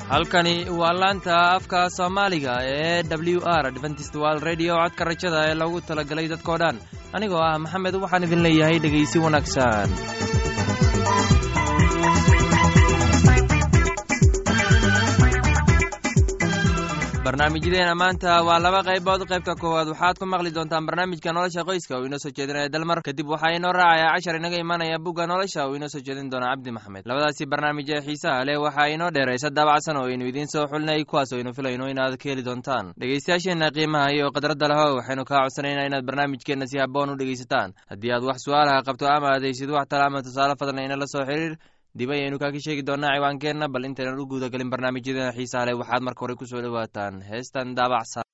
halkani waa laanta afka soomaaliga ee w r dventist wal redio codka rajada ee loogu talagalay dadkoo dhan anigoo ah maxamed waxaan idin leeyahay dhegaysi wanaagsan barnaamijyadeena maanta waa laba qaybood qaybta koowaad waxaad ku maqli doontaan barnaamijka nolosha qoyska uu inoo soo jeedinaya dalmar kadib waxaa inoo raacaya cashar inaga imanaya bugga nolosha uu inoo soo jeedin doona cabdi maxamed labadaasi barnaamij ee xiisaha leh waxaa inoo dheeraysa daabacsan oo aynu idiin soo xulinay kuwaas oo aynu filayno inaad ka heli doontaan dhegaystayaasheenna qiimaha iyo khadradda leho waxaynu kaa codsanaynaa inaad barnaamijkeenna si haboon u dhegaysataan haddii aad wax su-aalaha qabto ama adaysid wax tala ama tusaale fadlan ina la soo xiriir dib ayaynu kaaka sheegi doonaa ciwaankeenna bal intaynan u guuda gelin barnaamijyadeena xiisaha leh waxaad marka hore ku soo dhowaataan heestan daabacsan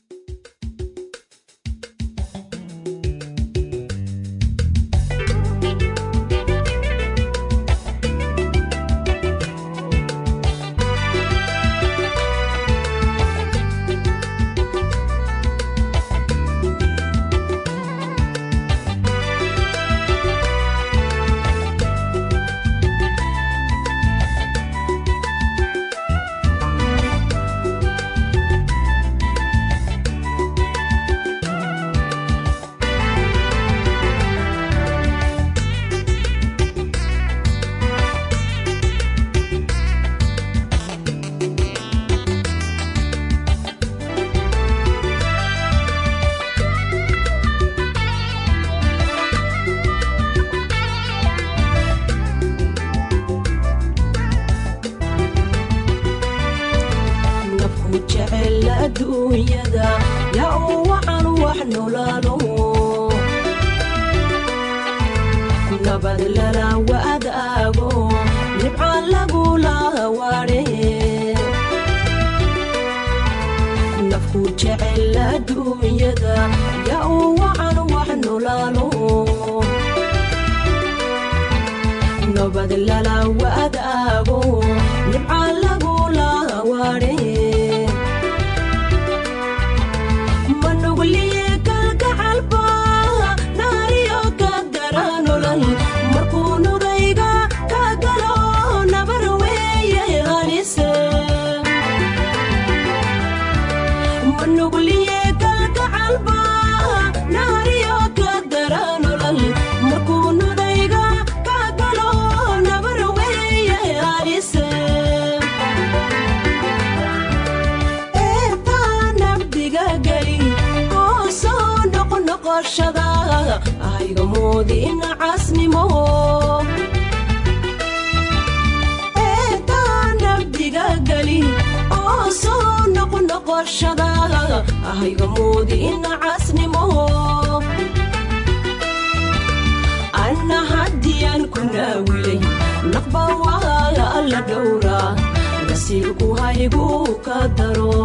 anna haddiyaan ku naawilay naqba waa alla dhowra nasiibku haygu ka daro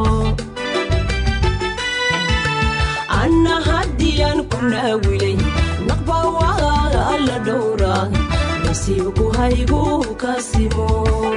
anna haddiyaan ku naawilay naqba waa alla dhowra nasiibku haygu ka simo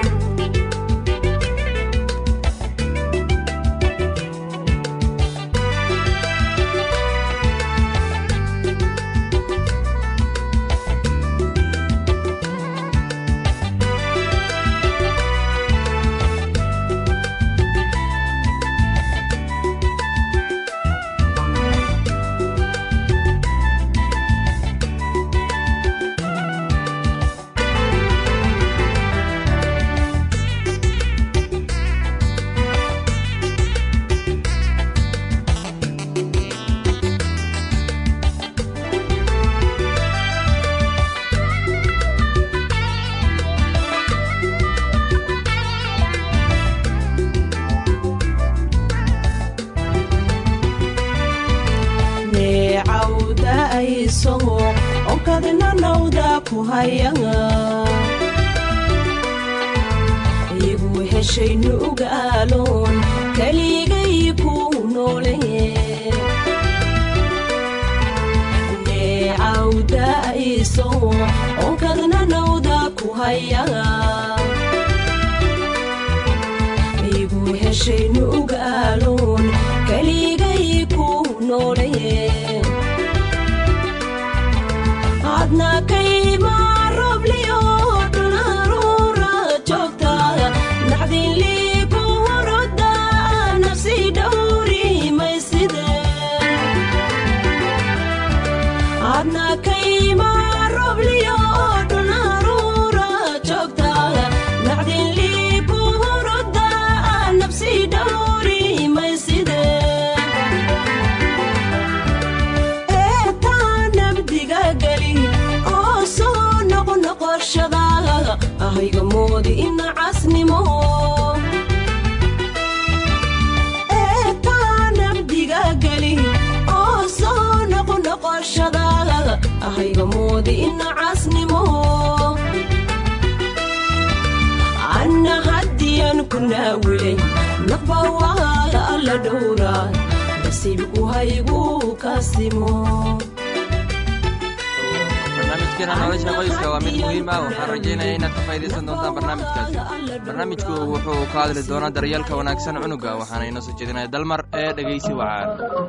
igu heshaynu ugaaloon kaligay ku noole neecawdaiso onkadna nawda ku haya igu heshaynu ugaaloon kaligay ku noole adna kayma robliyo dhulharuura joogta naxdinlii moodi ina casnimo eetaanabdiga geli oo soo noqnoqoshada ahayga moodi ina casnimo anna haddiyan ku naawilay nafbawaaga alla dhowraa nasiibku haygu kasimo barnaamijkeena nolosha qoyska waa mid muhiim ah waxaan rajaynaya inaad ka faa'idaysan doontaan barnaamijkaasi barnaamijku wuxuu ka hadli doonaa daryeelka wanaagsan cunuga waxaana inoo soo jeedinaya dalmar ee dhegaysi wacaan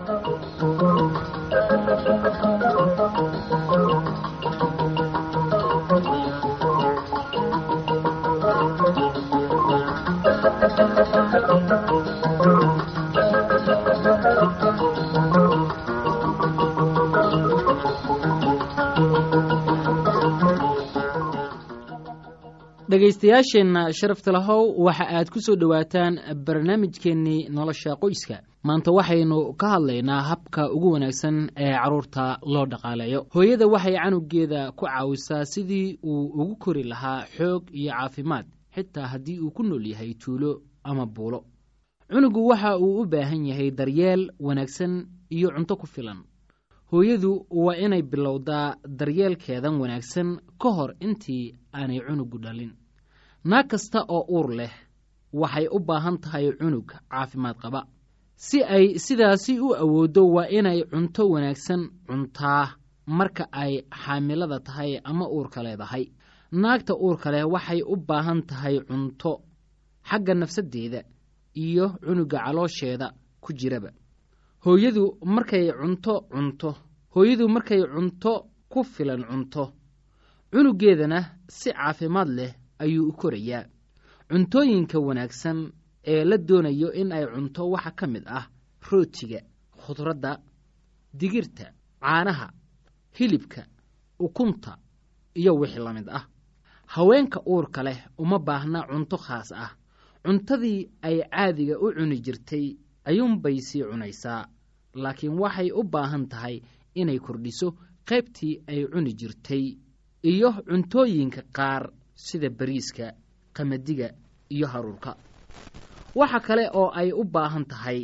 dhegaystayaasheenna sharafta lahow waxa aad ku soo dhowaataan barnaamijkeennii nolosha qoyska maanta waxaynu ka hadlaynaa habka ugu wanaagsan ee carruurta loo dhaqaaleeyo hooyada waxay canugeeda ku caawisaa sidii uu ugu kori lahaa xoog iyo caafimaad xitaa haddii uu ku nool yahay tuulo ama buulo cunugu waxa uu u baahan yahay daryeel wanaagsan iyo cunto ku filan hooyadu waa inay bilowdaa daryeelkeedan wanaagsan ka hor intii aanay cunugu dhalin naag kasta oo uur leh waxay u baahan tahay cunug caafimaad qaba si ay sidaasi u awooddo waa inay cunto wanaagsan cuntaa marka ay xaamilada tahay ama uurka leedahay naagta uurka leh waxay u baahan tahay cunto xagga nafsaddeeda iyo cunuga caloosheeda ku jiraba hooyadu markay cunto cunto hooyadu markay cunto ku filan cunto cunugeedana si caafimaad leh ayuu u korayaa cuntooyinka wanaagsan ee la doonayo in ay cunto waxa ka mid ah rootiga khudradda digirta caanaha hilibka ukunta iyo wixii la mid ah haweenka uurka leh uma baahna cunto khaas ah cuntadii ay caadiga u cuni jirtay ayuunbay sii cunaysaa laakiin waxay u baahan tahay inay kordhiso qaybtii ay cuni jirtay iyo cuntooyinka qaar sida bariiska qamadiga iyo haruurka waxa kale oo ay u baahan tahay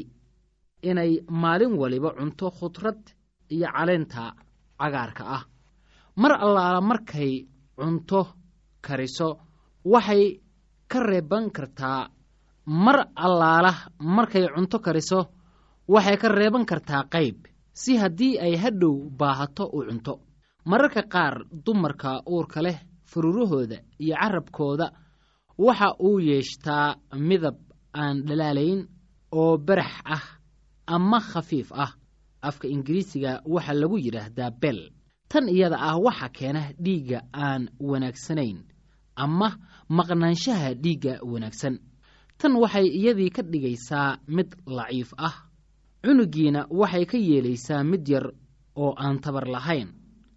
inay maalin waliba cunto khudrad iyo caleenta cagaarka ah mar allaala markay cunto kariso waxay ka reeban kartaa mar allaala markay cunto kariso waxay ka reeban kartaa qayb si haddii ay hadhow baahato u cunto mararka qaar dumarka uurka leh fururahooda iyo carabkooda waxa uu yeeshtaa midab aan dhalaalayn oo barax ah ama khafiif ah afka ingiriisiga waxaa lagu yidhaahdaa bel tan iyada ah waxa keena dhiigga aan wanaagsanayn ama maqnaanshaha dhiigga wanaagsan tan waxay iyadii ka dhigaysaa mid laciif ah cunugiina waxay ka yeelaysaa mid yar oo aan tabar lahayn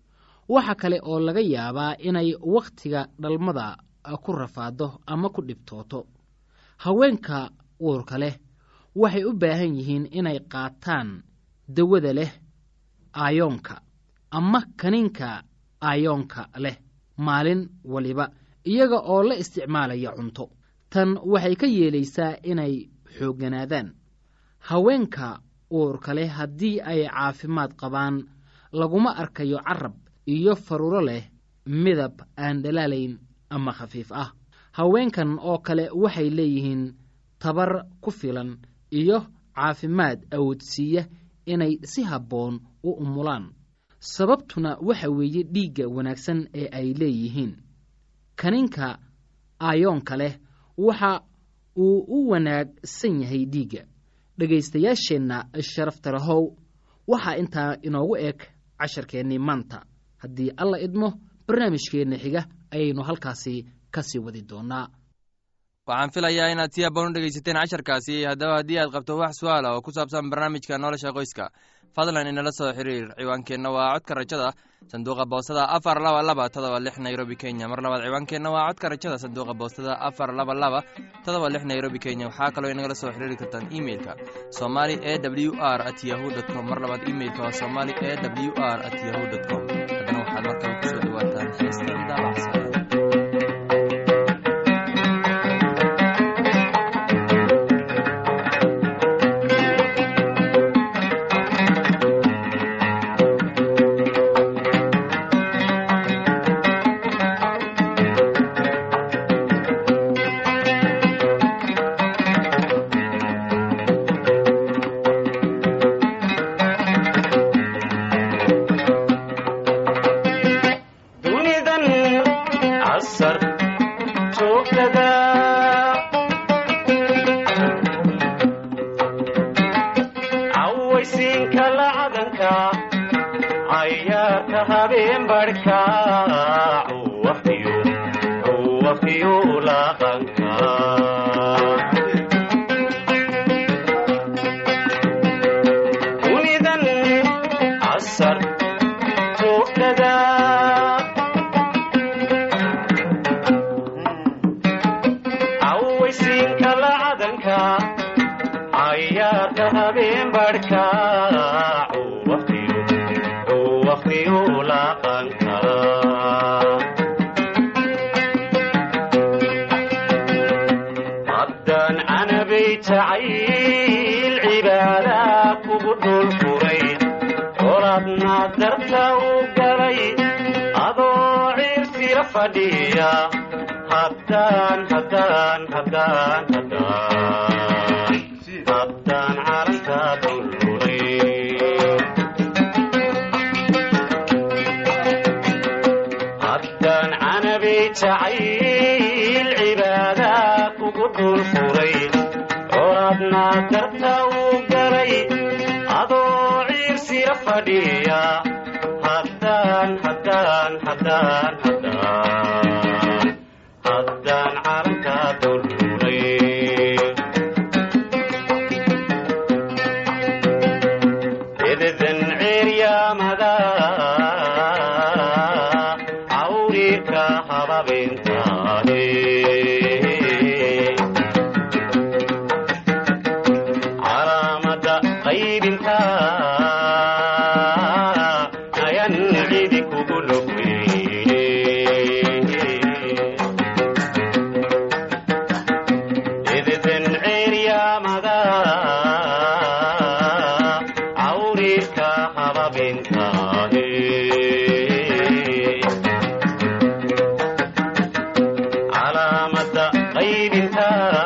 waxa kale oo laga yaabaa inay wakhtiga dhalmada ku rafaado ama ku dhibtooto haweenka uurka leh waxay u baahan yihiin inay qaataan dawada leh aayoonka ama kaniinka aayoonka leh maalin waliba iyaga oo la isticmaalaya cunto tan waxay ka yeelaysaa inay xoogganaadaan haweenka uurka leh haddii ay caafimaad qabaan laguma arkayo carab iyo faruro leh midab aan dhalaalayn ama khafiif ah haweenkan oo kale waxay leeyihiin tabar ku filan iyo caafimaad awoodsiiya inay si habboon u umulaan sababtuna waxa weeye dhiigga wanaagsan ee ay leeyihiin kaninka aayoonka leh waxa uu u wanaagsan yahay dhiigga dhegaystayaasheenna sharafta lahow waxaa intaa inoogu eg casharkeennii maanta haddii alla idmo barnaamijkeenna xiga ayaynu halkaasi ka sii wadi doonaa waxaan filayaa inaad si haboon u dhegaysateen casharkaasi haddaba haddii aad qabto wax su-aala oo ku saabsan barnaamijka nolosha qoyska fadlan inala soo xiriir ciwaankeenna waa codka rajada sanduuqa boostada afar laba laba todoba lix nairobi kenya mar labaad ciwaankeenna waa codka rajada sanduuqa boostada afar laba laba todoba lix nairobi kenya waxaa kaloo inagala soo xiriiri kartaan imeilka somali e w r at yahu dt com mar labaad imeilka waa somali e w r at yahu dt com haddana waxaad markale kusoo dhawaataan heestan daabacsan cayaarka habeen barhka waqtiyu laqanka unidan casar joogtada cawaysiinka lacadanka cayaarka habeen barhka waqtiyu laqanka haddaan canabay jacayl cibaadaa kugu dhul furay qoladna darta u galay adoo ciirsila fadhiya haddaan haddaan haddaan haddaan haddaan calanka dhulfuray haddaan canabay jacayl cibaadaa kugu dhul furay qoladna darta u galay adoo ciirsila fadhiya haddaan haddaan haddaan haddaan haddaan calanka dhulfuray ededan ceeryaamada cawriirka hababintaade calaamada qaybinta ayan cidi kugu logweyne ededan ceeryaamada cawriirka hababintaade calaamada qaybinta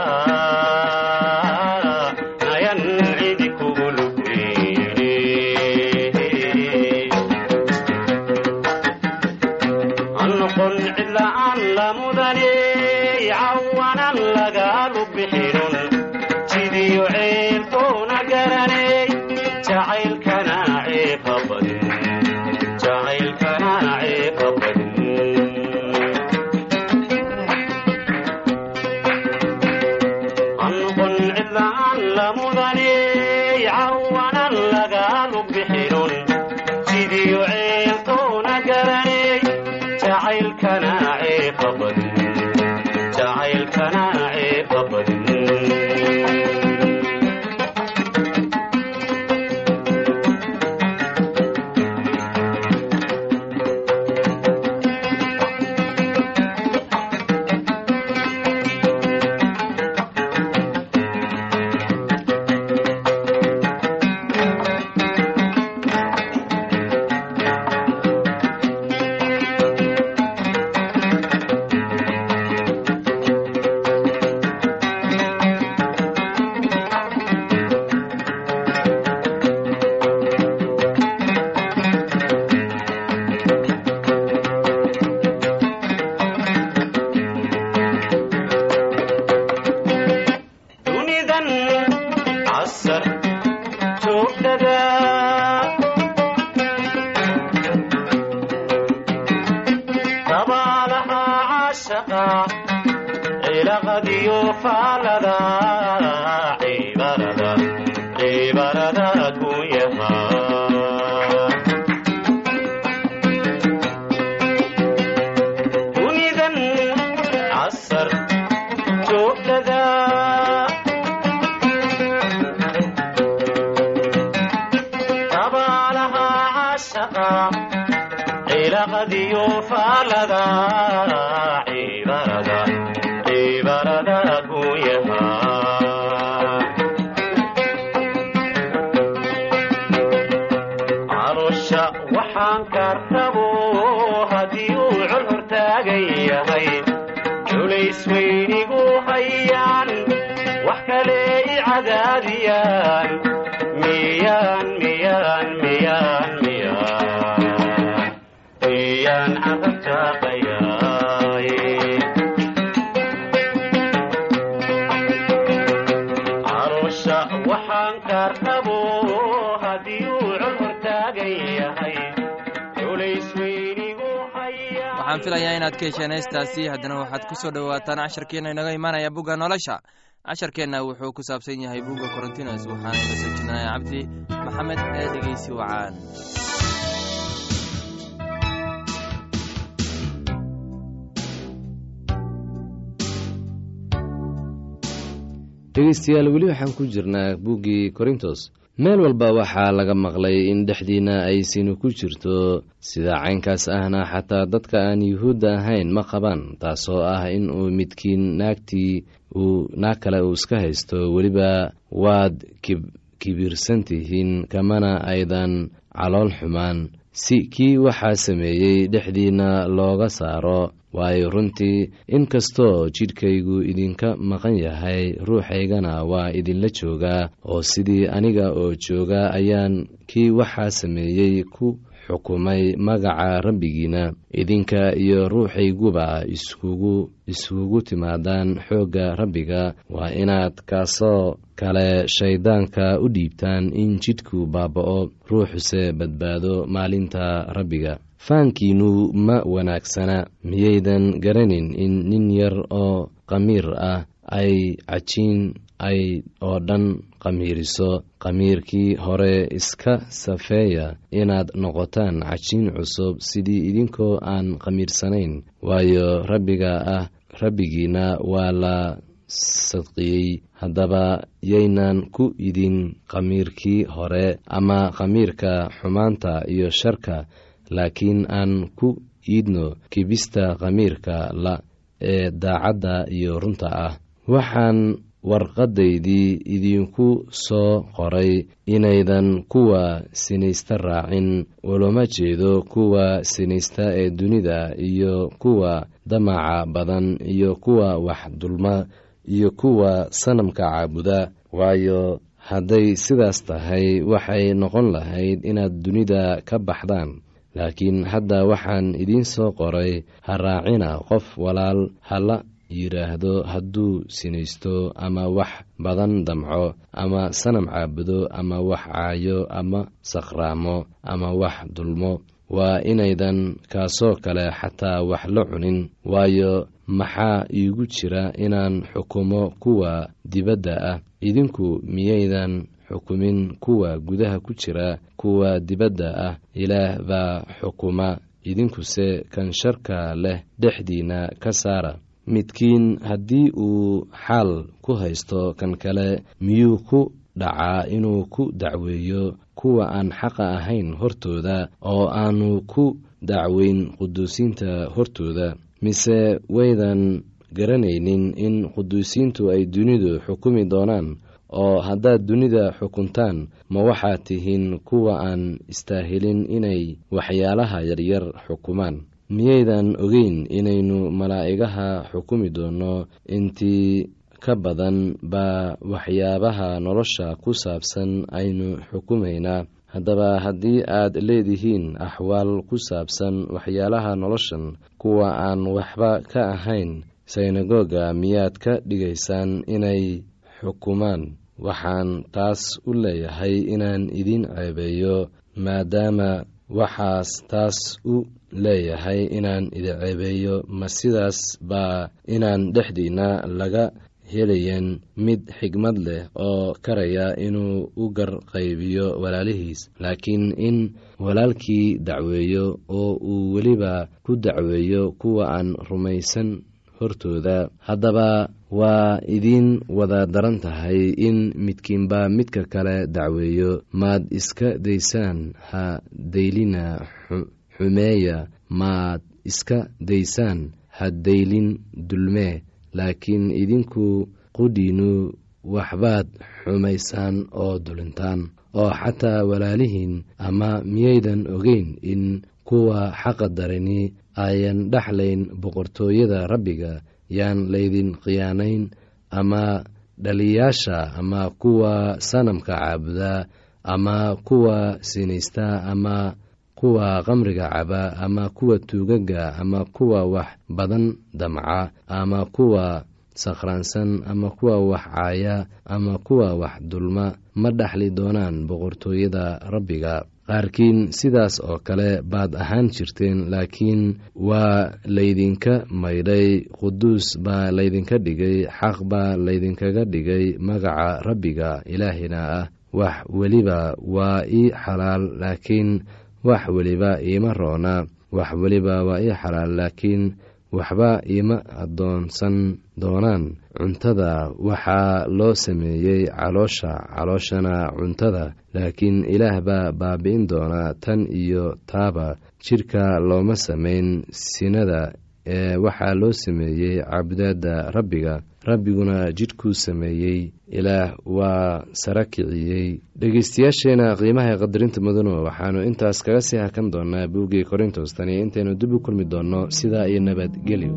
ayan cidi kugu lugweyne anoqon cidla'aan la mudane cawanan lagaalu bixinun jidiyo ceeltoona garaney jacaylkana ceeba badin jacaylkana ceeba badin anqon cidla'aan la mudane cawanan lagaalu bixinun jidiyo ceeltoona garaney jacaylkana ceeba badin jacaylkana ceeba badin dunidan casar joogtada dabaalaha cashaqa cilaqadiyo faalada cibarada cibarada kunyaha dunidan casar joogtada dabaalaha cashaqa cilaqadiyo faalada cibarada cibarada kunyaha calosha waxaan kartabo haddii uu col hortaagan yahay culays weynigu hayaan wax kale i cadaadiyaan miyaan miyaan miyaan miyaan miyaan carabtaaqayaay calosha waxaan kartabo haddii uu col hortaagan yahay culay waxaan filayaa inaad ka hesheen heestaasi haddana waxaad ku soo dhowaataan casharkeenna inaga imaanaya bugga nolosha casharkeenna wuxuu ku saabsan yahay bugga korontinos waxaana ila soo jeedinaya cabdi maxamed ee dhegeysi wacaan dhegeystayaal weli waxaan ku jirnaa buuggii korintos meel walba waxaa laga maqlay in dhexdiinna ay sinu ku jirto sida caynkaas ahna xataa dadka aan yuhuudda ahayn ma qabaan taasoo ah in uu midkiin naagtii uu naag kale uu iska haysto weliba waad kibirsan tihiin kamana aydan calool xumaan si kii waxaa sameeyey dhexdiinna looga saaro waayo runtii inkastoo jidhkaygu idinka maqan yahay ruuxaygana waa idinla joogaa oo sidii aniga oo jooga ayaan kii waxaa sameeyey ku xukumay magaca rabbigiina idinka iyo ruuxayguba iskugu iskugu timaadaan xoogga rabbiga waa inaad kaasoo kale shayddaanka u dhiibtaan in jidhku baaba'o ruuxuse badbaado maalinta rabbiga faankiinnu ma wanaagsana miyaydan garanin in nin yar oo qamiir ah ay cajiin ay oo dhan qamiiriso qamiirkii hore iska safeeya inaad noqotaan cajiin cusub sidii idinkoo aan qamiirsanayn waayo rabbiga ah rabbigiina waa la sadqiyey haddaba yaynan ku idin qamiirkii hore ama qamiirka xumaanta iyo sharka laakiin aan ku iidno kibista qamiirka la ee daacadda iyo runta ah waxaan warqadaydii idinku soo qoray inaydan kuwa sinaysta raacin ulama jeedo kuwa sinaysta ee dunida iyo kuwa damaca badan iyo kuwa wax dulma iyo kuwa sanamka caabuda waayo hadday sidaas tahay waxay noqon lahayd inaad dunida ka baxdaan laakiin hadda waxaan idiin soo qoray ha raacina qof walaal hala yidhaahdo hadduu sinaysto ama wax badan damco ama sanam caabudo ama wax caayo ama sakhraamo ama wax dulmo waa inaydan kaasoo kale xataa wax la cunin waayo maxaa iigu jira inaan xukumo kuwa dibadda ah idinku miyaydan xukumin kuwa gudaha ku jira kuwa dibadda ah ilaah baa xukuma idinkuse kan sharka leh dhexdiinna ka saara midkiin haddii uu xaal ku haysto kan kale miyuu ku dhacaa inuu ku dacweeyo kuwa aan xaqa ahayn hortooda oo aanu ku dacweyn quduusiinta hortooda mise waydan garanaynin in quduusiintu ay dunidu xukumi doonaan oo haddaad dunida xukuntaan ma waxaad tihiin kuwa aan istaahilin inay waxyaalaha yaryar xukumaan miyaydan ogeyn inaynu malaa'igaha xukumi doonno intii ka badan baa waxyaabaha nolosha ku saabsan aynu xukumaynaa haddaba haddii aad leedihiin axwaal ku saabsan waxyaalaha noloshan kuwa aan waxba ka ahayn synagoga miyaad ka dhigaysaan inay xukumaan waxaan taas u leeyahay inaan idin ceebeeyo maadaama waxaas taas u leeyahay inaan idin ceebeeyo ma sidaas baa inaan dhexdiinna laga helayan mid xigmad leh oo karaya inuu u garqaybiyo walaalihiis laakiin in walaalkii dacweeyo oo uu weliba ku dacweeyo kuwa aan rumaysan hortooda haddaba waa idiin wada daran tahay in midkiinba midka kale dacweeyo maad iska daysaan ha daylina xumeeya maad iska daysaan ha daylin dulmee laakiin idinku qudhiinu waxbaad xumaysaan oo dulintaan oo xataa walaalihiin ama miyaydan ogeyn in kuwa xaqa darani ayan dhexlayn boqortooyada rabbiga yaan laydin khiyaanayn ama dhaliyaasha ama kuwa sanamka caabuda ama kuwa sinaysta ama kuwa qamriga caba ama kuwa tuugaga ama kuwa wax badan damca ama kuwa sakhraansan ama kuwa wax caaya ama kuwa wax dulma ma dhexli doonaan boqortooyada rabbiga qaarkiin sidaas oo kale baad ahaan jirteen laakiin waa laydinka maydhay quduus baa laydinka dhigay xaq baa laydinkaga dhigay magaca rabbiga ilaahina ah wax weliba waa ii xalaal laakiin wax weliba iima roona wax weliba waa ii xalaal laakiin waxba iima addoonsan doonaan cuntada waxaa loo sameeyey caloosha calooshana cuntada laakiin ilaah baa baabi'in doonaa tan iyo taaba jidhka looma samayn sinada ee waxaa loo sameeyey cabudaadda rabbiga rabbiguna jidhkuu sameeyey ilaah waa sara kiciyey dhegeystayaasheena qiimaha ee qadarinta mudano waxaanu intaas kaga sii hakan doonaa buuggii korintos tani intaynu dib u kulmi doonno sidaa iyo nabadgelyo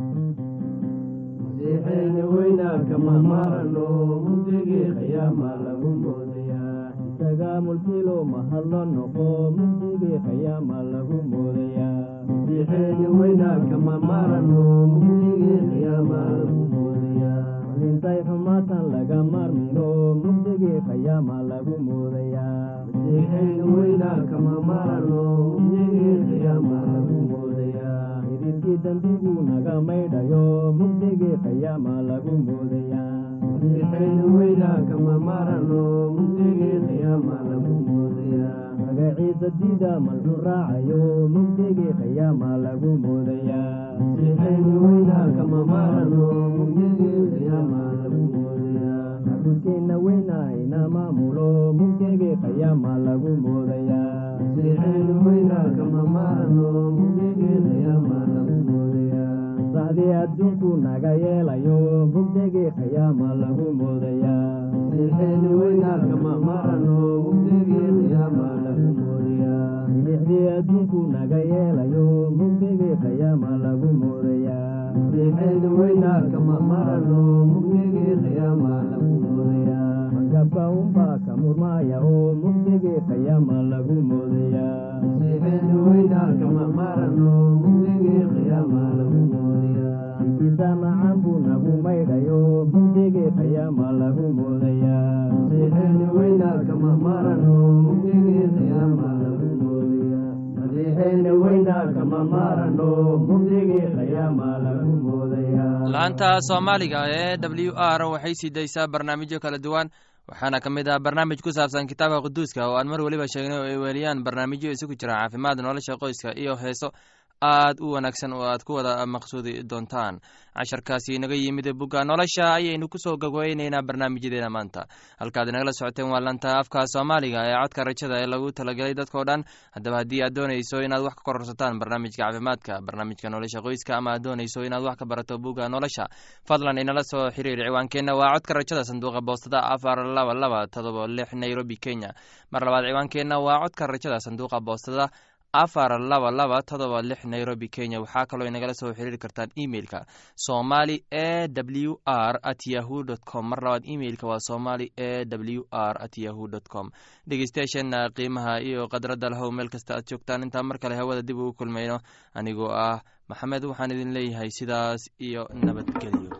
masiixeeni weynaanka mahmaarano mugdigii khiyaama lagu moodayaa isagaa mulkilo mahadlo noqo mugdigii khiyaama lagu moodayaa masiixeeni weynaanka mahmaarano mugdigii khiyaama lagu moodayaa malintay xumaatan laga maarmino mugdigii khiyaama lagu moodayaa masiixeeni weynaanka mahmaarano mugdigii khiyaama lagu moodayaa idilkii dembigu naga maydhayo mugdigii khiyaama lagu moodayaa masiixeeni weynaanka mahmaarano mugdigii khiyaama lagu moodayaa magaciisa diida malxu raacayo mugdigii khiyaama lagu moodayaa masiixeeni weynaanka mahmaarano mugdigii khiyaama lagu moodayaa xaruskeenna weynahayna maamulo mugdigii khiyaama lagu moodayaa masiixeeni weynaanka mahmaarano mugdigii khiyaama lagu moodayaa sacdii adduunku naga yeelayo mugdigii khiyaama lagu moodayaa masiixeeni weynaanka mahmaarano mugdigii khiyaama lagu moodayaa milixdii adduunku naga yeelayo mugdigii khiyaama lagu moodayaa masiixeeni weynaanka mahmaarano mugdigii khiyaama lagu moodayaa magabka unbaa ka murmaaya oo mugdigii khiyaama lagu moodayaa masiixeeni weynaanka mahmaarano mugdigii khiyaama lagu moodayaa inkisa macaan buu nagu maydhayo mugdigii khiyaama lagu moodayaa masiixeeni weynaanka mahmaarano mugdigii khiyaama lagu moodayaa masiixeeni weynaanka mahmaarano mugdigii khiyaama lagu moodayaa laanta soomaaliga ee w r waxay sii daysaa barnaamijyo kala duwan waxaana ka mid ah barnaamij ku saabsan kitaabka quduuska oo aan mar weliba sheegnay oo ay weeliyaan barnaamijyo isugu jira caafimaad nolosha qoyska iyo heeso aad u wanaagsan oo aad ku wada maqsuudi doontaan casharkaasi inaga yimid bugga nolosha ayaynu kusoo gogweyneynaa barnaamijyadeena maanta halkaad inagala socoteen waa lanta afka soomaaliga ee codka rajada ee lagu talagelay dadkao dhan haddaba haddii aad doonayso inaad wax ka kororsataan barnaamijka caafimaadka barnaamijka nolosha qoyska ama aad doonayso inaad wax ka barato bugga nolosha fadlan inala soo xiriir ciwaankeenna waa codka rajada sanduuqa boostada afar laba laba todoba lix nairobi kenya mar labaad ciwaankeenna waa codka rajada sanduuqa boostada afar laba laba todoba lix nairobi kenya waxaa kaloo inagala soo xiriiri kartaan emeilka somali e w r at yahu dt com mar labaad emeilka waa somali e w r at yahu dt com dhegeystayaasheena qiimaha iyo khadradda lahow meel kasta aad joogtaan intaan mar kale hawada dib ugu kulmayno anigoo ah maxamed waxaan idin leeyahay sidaas iyo nabadgelyo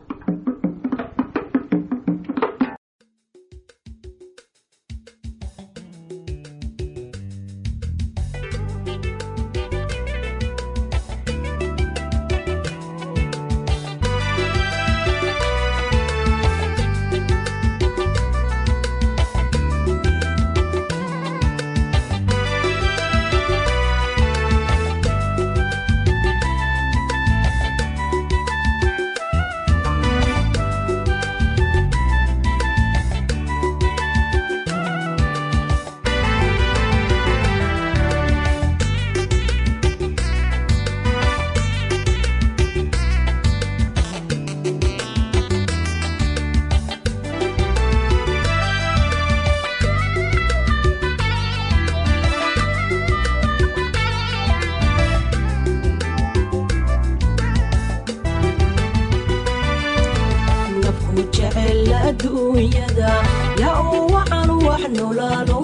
nafku jecel adduunyada yaa uu wacan wax nolaalo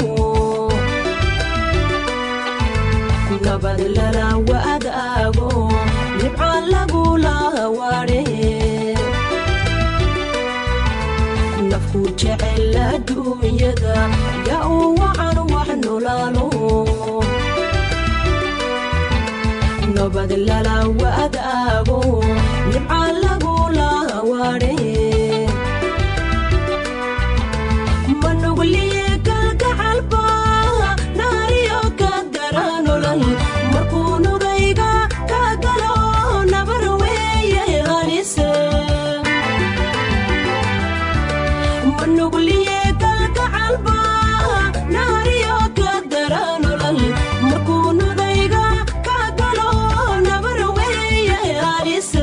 nabad lala wadaago nibca lagula waare nafku jecel adduunyada yaa u wacan wax nolaalo nabad lala wadaago nibca lagula waadhe manugliye kalgacalba naariyo ka garanolal markuu nugayga ka galo nabar weeye halise manugliye kalgacalba naariyo ka garanolal markuu nugayga ka galo nabar weeye halise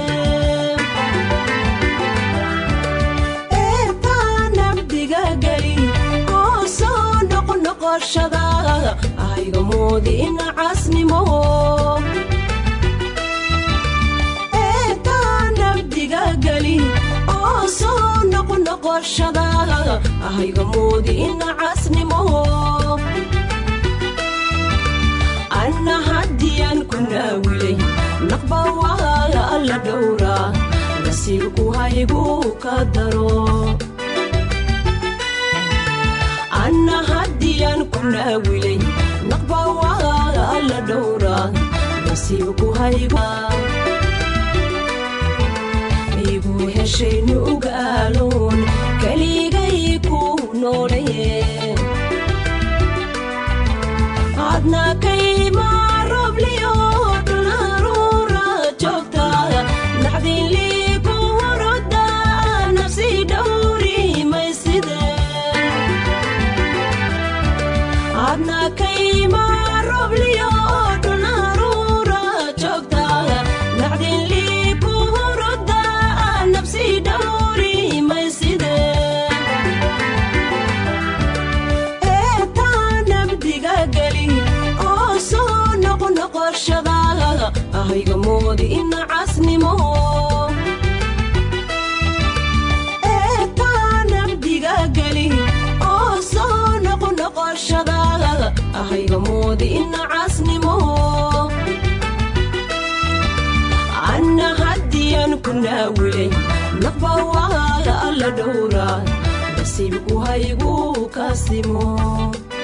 eertaa nabdiga geli oo soo noqnoqoshada ayga moodi ina casnimo eertaa nabdiga geli oo soo noqnoqoshada ayga moodi ina casnimo anna haddiyaan ku naawilay naqba waa alla dhowra nasiibku haygu ka daro anna haddiyaan ku naawilay naqba waa alla dhowra nasiibku haygu igu heshay nugaaloon keligay ku noolaye adna kayma robliyo dhulharuura joogta naxdinlii ku horoda nafsi dhowri mayside adna kayma robliyo dhulharuura joogta naxdinlii ku horoda nafsi dhowri mayside eertaa nabdiga geli oo soo noqnoqoshada ahayga moodi ina casnimo eertaa nabdiga geli oo soo noqnoqoshada ahayga moodi ina casnimo anna haddiyaan ku naawilay naqba waa alla dhowra nasiibku haygu kasimo